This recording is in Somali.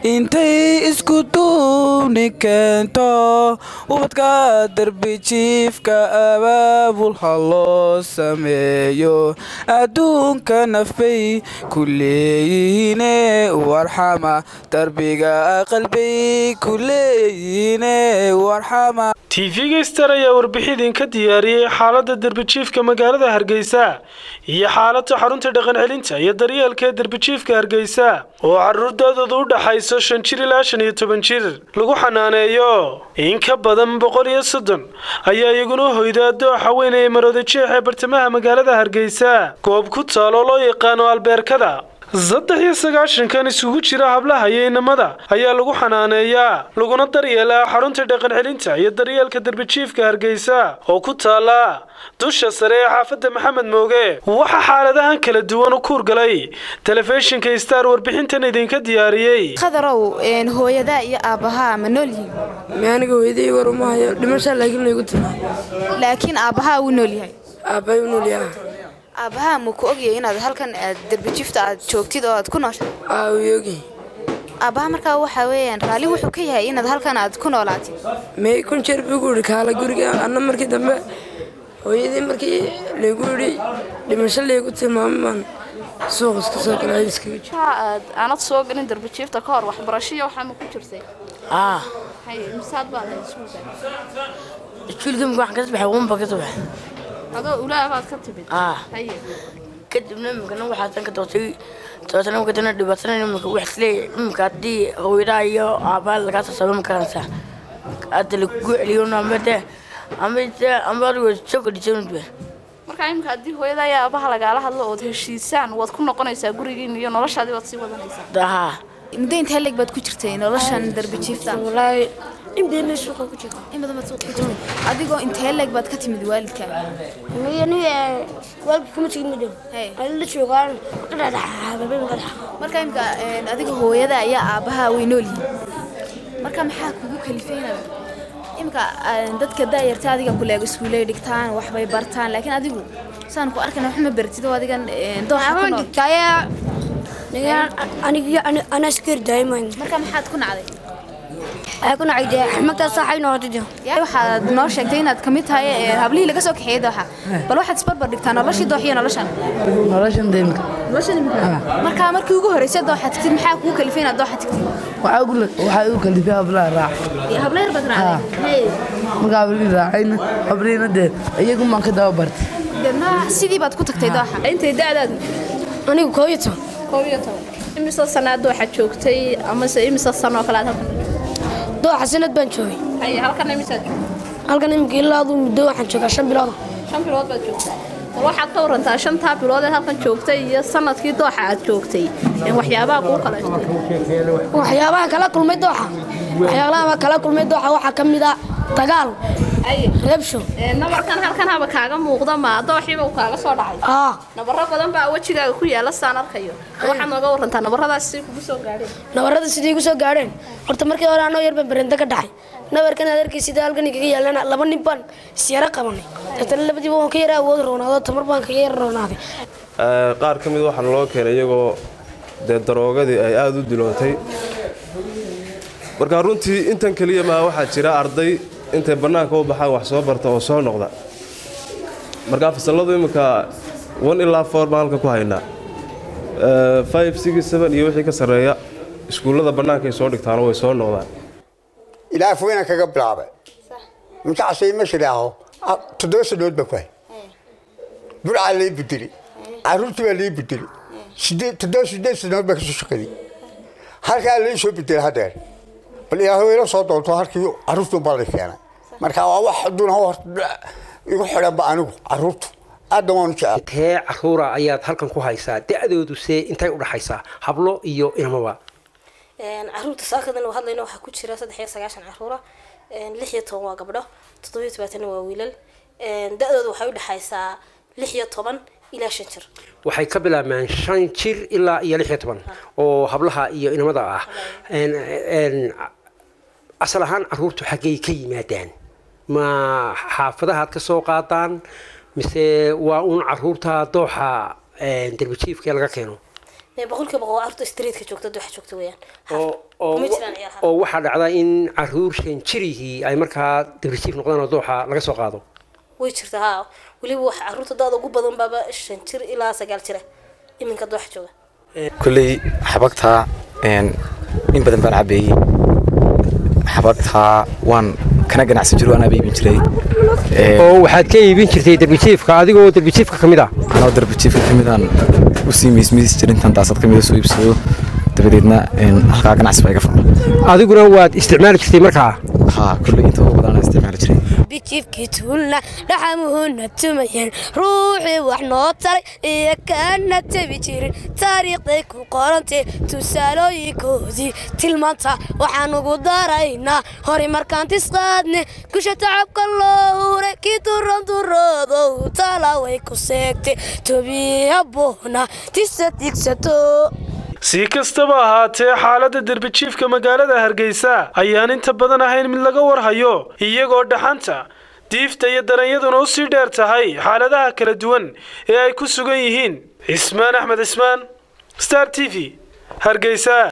intay isku duubni keento ubadka darbi jiifka abaabul ha loo sameeyo adduunka nafbay ku leeyihiine warxama darbiga qalbay ku leeyihiine warxama tv-ga star ayaa warbixin idinka diyaariyey xaaladda derbijiifka magaalada hargeysa iyo xaaladda xarunta dhaqancelinta iyo daryeelka ee derbijiifka hargeysa oo caruurdaadooda u dhaxayso shan jir ilaa shan iyo toban jir lagu xanaaneeyo in ka badan boqol iyo soddon ayaa iyaguna hoyda dooxa weyn ee marooda jeex ee bartamaha magaalada hargeysa goob ku taal oo loo yaqaano albeerkada saddex iyo sagaashankan isugu jira hablaha iyo inamada ayaa lagu xanaaneeyaa laguna daryeelaa xarunta dhaqancelinta iyo daryeelka derbijiifka hargeysa oo ku taala dusha sare ee xaafadda maxamed mooge waxaa xaaladahan kala duwan u kuurgalay telefishinka star warbixintan idinka diyaariyey khadarow hooyadaa iyo aabbahaa ma nool yihiin aniga hooyaday war uma hayo dhimashaa laakiin laygu timaa laakiin aabbahaa wuu nool yahay aabbahay u nool yaha aabbahaa ma ku ogyahay inaad halkan aad derbijifta aad joogtid oo aad ku nooshahay aa uu yogi aabbaha markaa waxaa weeyaan raalli wuxuu ka yahay inaad halkan aad ku noolaatid may kun jeer buu ku yidhi kaala guriga anna markii dambe hooyadii markii laygu yidhi dhimasho laygu tilmaamay baan suuq iska soo galay iskaga jiro aad aanad soo galin darbijiifta ka hor waxbarashiyo waxaa ma ku jirtay aa haye misaad baad ahayd iskuulka iskuulkii marka waxaan ka baxay uunba ka baxay adoo ulaa baad ka timid aa haye kadibna imikana waxaasan ka doortay dabeetana marka dana dhibaatana imika wax isleeyahay imika haddii hooyadaa iyo aabbaha lagaa sasaabo makaransa hadda lagugu celiyo amba de amba de amba adigo soo kadhisanudba markaa imika haddii hooyada iyo aabaha lagaala hadlo ood heshiisaan waad ku noqonaysaa gurigiin iyo noloshaadii waad sii wadanaysaa daha muddo intee leeg baad ku jirtay noloshan derbijiifta walaahi in badan suuqa ku jiro in badan baad suuq ku jirtay adigoo intee leeg baad ka timid waalidka aniga waalka kuma tegin ma dhow Hey. ani la joogaan qadhadhaxaababeen qadhax marka imka adiga hooyada iyo aabbaha way nool yihiin marka maxaa kugu kalifay inaad imka dadka daayarta adiga kuleeg iskuuley dhigtaan waxbay bartaan laakiin adigu saan ku arkana wax ma baratid oo adigan dooxa ku nool kaya aniga ana askar daayiman marka maxaad ku nacday ay ku nacay dee xamagtaa saaxay noqotay yaa waxaad noo sheegtay inaad ka mid tahay ee, hablihii laga soo kaxeeyey dooxa bal waxaad isbarbar dhigtaa noloshii doox iyo noloshan noloshan deemka noloshan imika marka markii ugu horreysay dooxa tagtid maxaa kugu kalifay inaad dooxa tagtid waxaa ugu waxaa ugu kalifay hablaha raac habla yar baad raacday marka hablii raacayna habliina dee iyagu maan ka daba bartay deedna sidii baad ku tagtay dooxa intay da'daadu anigu koob iyo toban koob iyo toban imise sanaad waxaad joogtay amase imise sano oo kale aad halkan dooxa sanad baan joogay haye halkan imisaad joogtay halkan imika ilaa aduu muddo waxaan joogaa shan bilood shan bilood baad joogtaa bal waxaad ka warantaa shantaa bilood ee halkan joogtay iyo sanadkii dooxa aad joogtay ee waxyaabaha kuu kala jirtay waxyaabaha kala kulmay dooxa waxyaabaha kala kulmay dooxa waxaa ka mid ah dagaal haye reebsho ee nabarkan halkan haba kaaga muuqda ma dooxiiba uu kaaga soo dhacay aa nabaro badan baa wejigaaga ku yaala saan arkayo waxaad nooga warantaa nabaradaas si kugu soo gaadheen nabarada sidii igu soo gaadheen horta markii hore anoo yar baan barenda ka dhacay nabarkan aad arkay sida halkan igaga yaalana laba nin baan isyara qabanay deetana labadiiba waan ka yara awood roonaado tamar baan kaga yara roonaaday qaar ka mid waxaana loo keenay iyagoo dee daroogadii ay aada u dilootay marka runtii intan keliya maa waxaa jira arday intay bannaanka u baxaan wax soo barta oo soo noqda marka fasalladu imminka one ilaa four baan halka ku haynaa five six seven iyo wixii ka sarreeya iskuullada bannaankay soo dhigtaano way soo noqdaan ilaa foyna kaga bilaabay markaasay ma shiraaho toddoba sanood baan ku hay burcaa lay bedeli caruurtii baa lay bedeli sideed toddoba sideed sanood baan kasoo shaqaday halkaa lay soo bedelay haddeer bal ilaahu ila soo doonto halkii caruurtuun baa lay keenay marka waa wax aduuna horta igu xidhanba anigu caruurtu aadna waanu jecel tee caruura ayaad halkan ku haysaa da-doodu see intay u dhaxaysaa hablo iyo inamaba caruurta saakadan oo hadlayna waxaa ku jira saddex iyo sagaashan caruura lix iyo toban waa gabdho toddoba iyo tobaatan waa wiilal da-dooda waxay u dhexaysaa lix iyo toban ilaa shan jir waxay ka bilaabmaan shan jir ilaa iyo lix iyo toban oo hablaha iyo inamada ah asal ahaan caruurtu xaggay ka yimaadaan ma xaafadahaad ka soo qaadaan mise waa uun caruurta dooxa derbijiifka laga keeno Ee, boqolkiiba boqol carruurta streetka joogta dooxa joogta weeyaan oo ma jiraan ciyaar oo waxaa dhacda in caruur shan jirihii ay markaa debrisiif noqdaan oo dooxa laga soo qaado way jirtaa haa weliba waxa carruurta da-da ugu badan baaba shan jir ilaa sagaal jira iminka dooxa jooga kulley xabagtaa een, in badan baan cabeeyey xabagtaa waan kana ganacsan jiro anaa iibin jiray Ee, oo waxaad ka iibin jirtay derbijiifka adigoo derbijiifka ka mid ah anoo darbajiifka ka midaan usii miismiis jirin tan daasad ka mida soo iibsado dabadeedna een, halkaa ganacsi baa iga furmay adiguna waad isticmaali jirtay markaa haa kulley inta ugu badan isticmaali jiray bijiifkii tuulna dhaxamuhuna tumayeen ruuxii wax noo taray iyo kaana tabi jirin taariikhday ku qorantee tusaalooyinkoodii tilmaanta waxaan ugu daraynaa hore markaan tisqaadne gusha tacabka loo huray kii duran duroodow tala way ku seegtay tobiya boona tisa digsato si kastaba ahaatee xaaladda derbijiifka magaalada hargeysa ayaan inta badan ahayn mid laga warhayo iyagoo dhaxanta diifta iyo daranyaduna u sii dheer tahay xaaladaha kala duwan ee ay ku sugan yihiin cismaan axmed cismaan star t v hargeysa